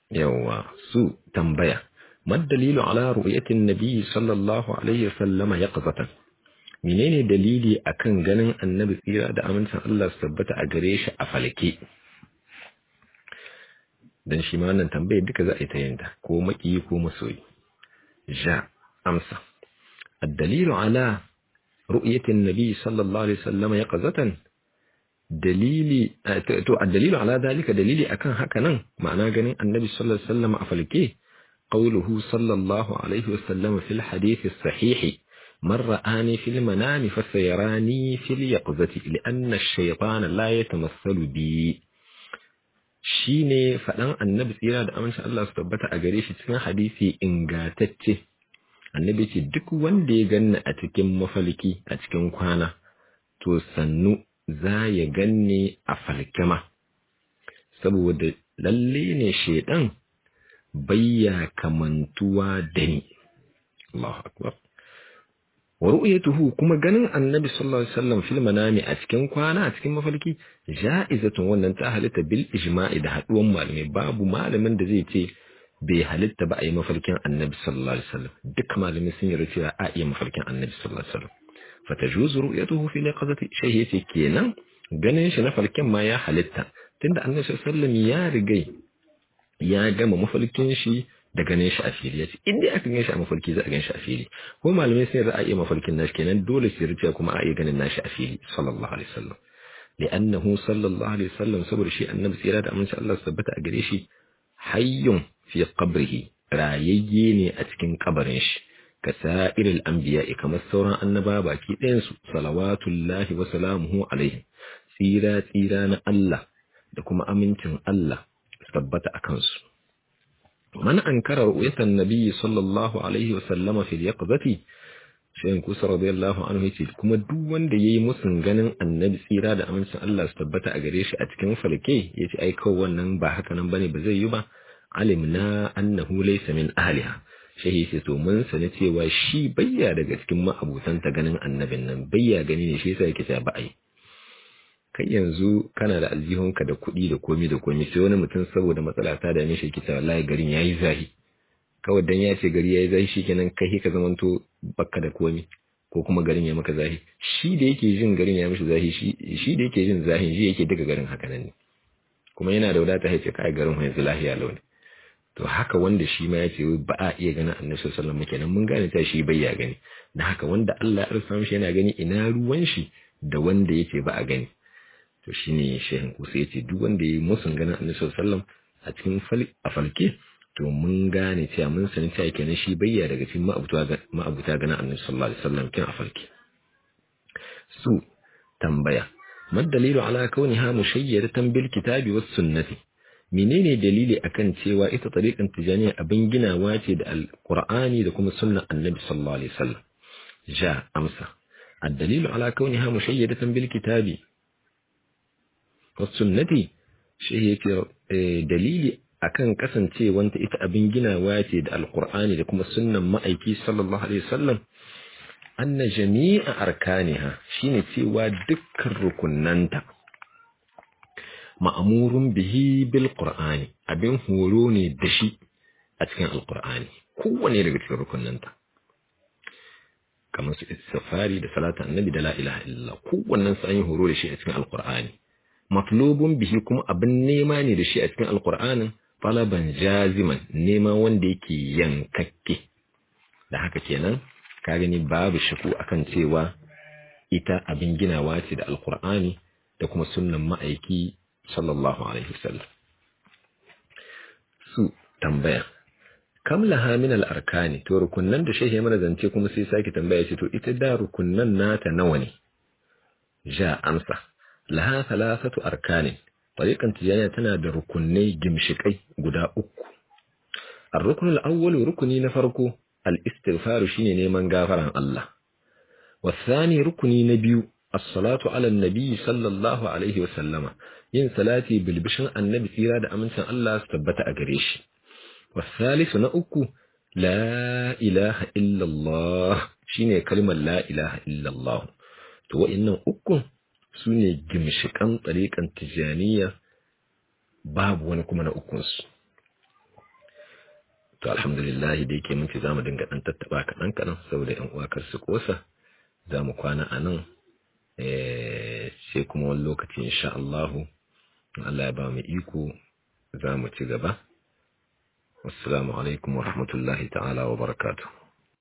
yawa su tambaya mad dalilu ala ru'yatin nabi sallallahu alaihi wasallama yaqzatan menene dalili akan ganin annabi tsira da amincin Allah su tabbata a gare shi a falke dan shi ma wannan tambayar duka za a yi ta yinta ko maki ko masoyi ja amsa الدليل على رؤية النبي صلى الله عليه وسلم يقظة dalili to الدليل على ذلك dalili akan haka nan ma'ana ganin annabi sallallahu alaihi wasallam a falke qawluhu sallallahu alaihi wasallam fil hadith as-sahih man ra'ani fil manami fasayarani fil yaqzati li'anna ash-shaytana la yatamassalu bi shine fadan annabi tsira da amincin Allah su tabbata a gare shi cikin hadisi ingatacce annabi ce duk wanda ya ganni a cikin mafalki a cikin kwana to sannu za ya ganni a falkema saboda lalle ne shedan bayya kamantuwa da ni Allahu akbar wa ru'yatuhu kuma ganin annabi sallallahu alaihi wasallam fil manami a cikin kwana a cikin mafalki ja'izatun wannan ta halitta bil ijma'i da haduwan malamai babu malamin da zai ce bai halitta ba a yi mafarkin annabi sallallahu alaihi wasallam duk malamai sun yarda cewa a iya mafarkin annabi sallallahu alaihi wasallam fatajuzu ru'yatuhu fi liqazati shay yace kenan ganin shi na farkin ma ya halitta tunda annabi sallallahu alaihi wasallam ya rigai ya gama mafarkin shi da ganin shi a fili yace in dai aka gan shi a mafarki za a gan shi a fili ko malamai sun yarda a iya mafarkin nashi kenan dole su yarda kuma a iya ganin nashi a fili sallallahu alaihi wasallam لأنه صلى الله عليه وسلم صبر شيء النبي سيرا أمن شاء الله ثبت أجريشي حي fi qabrihi rayayye ne a cikin kabarin shi ka sa'iril anbiya kamar sauran annaba baki ɗayan su salawatullahi wa salamuhu alaihi tsira tsira na Allah da kuma amincin Allah tabbata a kansu man ankara ru'yatan nabiyyi sallallahu alaihi wa sallama fil yaqzati shayin kusa radiyallahu anhu yace kuma duk wanda yayi musun ganin annabi tsira da amincin Allah su tabbata a gare shi a cikin falke yace ai kawai wannan ba haka nan bane ba zai yi ba alimna annahu laysa min ahliha shehi sai to mun sani cewa shi bayya daga cikin ma'abutanta ganin annabin nan bayya gani ne shi yasa yake cewa ba ai kai yanzu kana da aljihunka da kuɗi da komi da komi sai wani mutum saboda matsala ta da shi yake cewa wallahi garin yayi zahi kawai dan ya ce gari yayi zahi shikenan kai ka zamanto bakka da komi ko kuma garin ya maka zahi shi da yake jin garin ya mishi zahi shi da yake jin zahin shi yake daga garin haka nan ne kuma yana da wadata ya ce kai garin yanzu lahiya launi to haka wanda shi ma ya ce ba a iya ganin annabi sallallahu alaihi wasallam kenan mun gane ta shi bai ya gani dan haka wanda Allah ya arsa mishi yana gani ina ruwan shi da wanda yake ba a gani to shine shehin kusa yace duk wanda yayi musun ganin annabi sallallahu alaihi wasallam a cikin fal a falke to mun gane cewa mun sani cewa kenan shi bayya daga cikin ma'abuta ma'abuta ganin annabi sallallahu alaihi wasallam kin a falke su tambaya mad dalilu ala kauniha mushayyadatan bil kitabi was sunnati menene dalili akan cewa ita tariqan tijaniya abin ginawa ce da alqur'ani da kuma sunnar annabi sallallahu alaihi wasallam ja amsa الدليل على كونها مشيدة بالكتاب والسنة شيء dalili akan kasancewanta ita abin ginawa ce da alqur'ani da kuma sunnan ma'aiki sallallahu alaihi wasallam anna jami'a arkaniha shine cewa dukkan rukunnanta ma'amurun bihi bil qur'ani abin horo ne da shi a cikin alqur'ani kowane daga cikin rukunnanta kamar su safari da salatu annabi da la ilaha illallah kowannen su an yi horo da shi a cikin alqur'ani matlubun bihi kuma abin nema ne da shi a cikin alqur'anin talaban jaziman nema wanda yake yankakke da haka kenan ka gani babu shaku akan cewa ita abin ginawa ce da alqur'ani da kuma sunnan ma'aiki sallallahu alaihi wasallam su tambaya kam laha min al-arkani to rukunnan da shehe mana zance kuma sai sake tambaya ce to ita da rukunnan nata nawa ne ja amsa laha thalathatu arkanin tariqan tijaniya tana da rukunnai gimshikai guda uku ar-rukn al-awwal rukuni na farko al-istighfar shine neman gafaran Allah والثاني rukuni na biyu as-salatu ala an-nabi sallallahu alaihi wa sallama yin salati bilbishin annabi tsira da amincin Allah su tabbata a gare shi والثالث na uku la ilaha illallah shine kalmar la ilaha illallah to wa'annan uku sune gimshikan tsarikan tijaniya babu wani kuma na ukun su to alhamdulillah da yake mun ci zamu dinga dan tattaba kaɗan kaɗan saboda yan uwa kar su kosa zamu kwana a nan eh sai kuma wani lokaci insha Allah Allah ya ba mu iko zamu ci gaba assalamu alaikum wa rahmatullahi ta'ala wa barakatuh